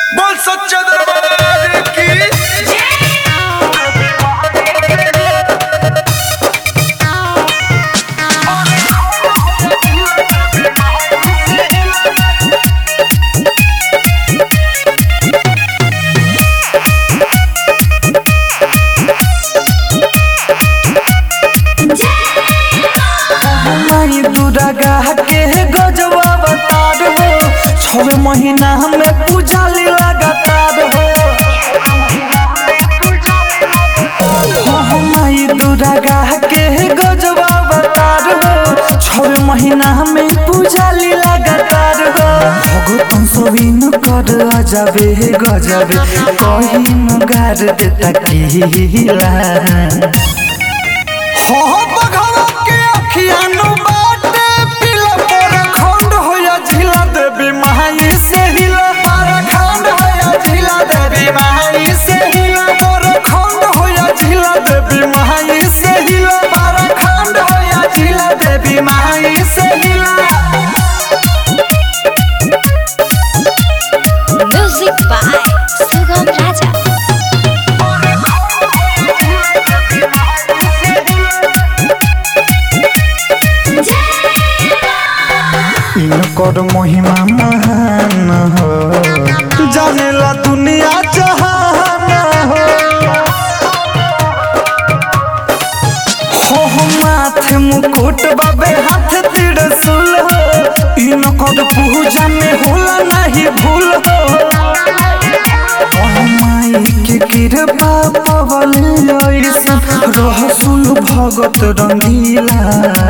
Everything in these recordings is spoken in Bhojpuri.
बोल सच्चा दरबार की माई दुर्गा के गजबा बतार हो छवे महीना में पूजा ली लगातार हो हो माई दुर्गा के गजबा बतार हो छवे महीना में पूजा ली लगातार हो भगतन सोबिन कर अजबे गजबे कहीं गार देता किला हो बघवा के अखियानु बाटे पिला पर खंड होया झिला देवी माई से हिला पर खंड होया झिला देवी माई से हिला पर खंड होया झिला देवी माई से हिला पर खंड होया झिला देवी माई से हिला Music by Sugam Raja. इनकर महिमा महान हो जानेला दुनिया जहान हो हो हो माथे मुकुट बाबे हाथ त्रिशूल हो इनकर पूजा में होला नहीं भूल हो ओ माई के कृपा पवल ऐसन रहसुल भगत रंगीला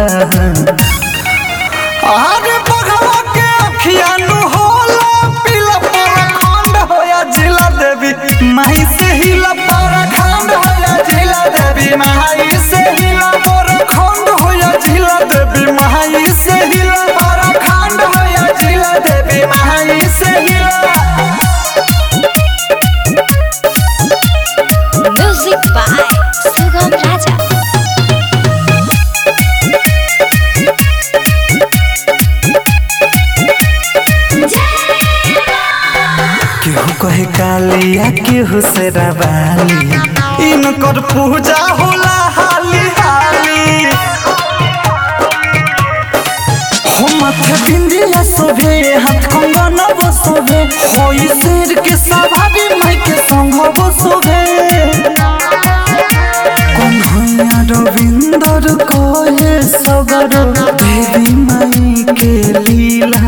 आगे बघवा के अखियानु होला पीला परखंड होया जिला देवी माई से हिला परखंड होया जिला देवी माई से हिला परखंड होया जिला देवी माई से हिला परखंड होया जिला देवी माई से हिला Music by Sugam Raja. केहू कहे कालिया केहू से रवाली इनकर पूजा होला हाली हाली हो माथे बिंदिया सोभे हाथ कंगन बसोभे होई शेर के सवारी माई के संग बसोभे कन्हैया रविंदर कहे सगर देवी माई के लीला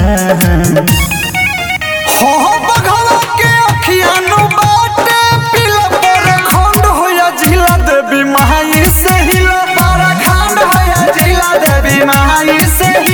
हो बघवा के अखियानु बाटे पिला पर खंड होया झिला देवी माई से हिला पर खंड होया झिला देवी माई से